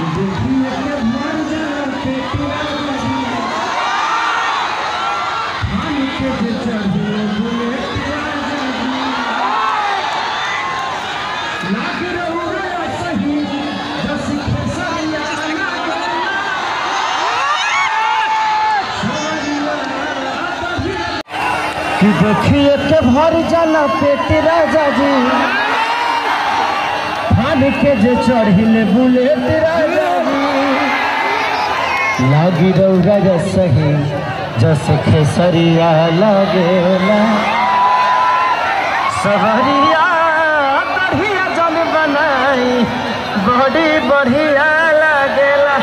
कि देखिए के भर जाला पेट राजा जी फान के जे चढ़िले बुलेट राजा जी लागी रौरा जा सही जैसे खेसरिया लागेला सवरिया बढ़िया जन बनाई बड़ी बढ़िया लागेला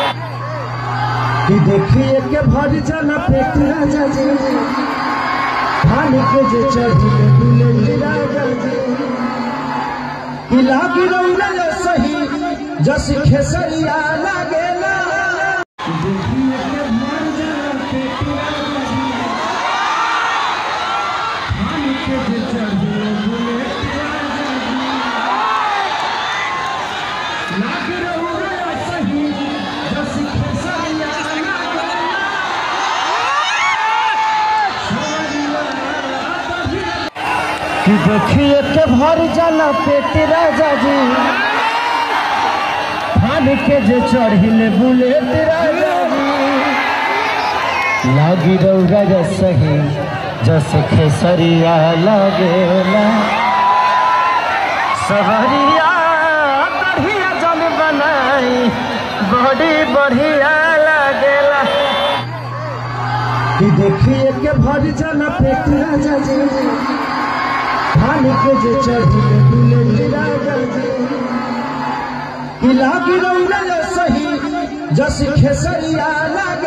कि देखिए के भर जाला पेट राजा जी धान के जे चढ़िले बुलेट राजा जी कि लागी रौरा जा सही जैसे खेसरिया लागेला कि देखिए के भर जाला पेट राजा जी धान के जे चढ़िले बुलेट राजा जी लागी रौरा जा सही जैसे खेसरिया लागेला सवरिया बढ़िया जन बनाई बड़ी बढ़िया लागेला कि देखिए के भर जाला पेट राजा जी धान के जे चढ़िले बुलेट राजा जी कि लागी रौरा जा सही जैसे खेसरिया लागेला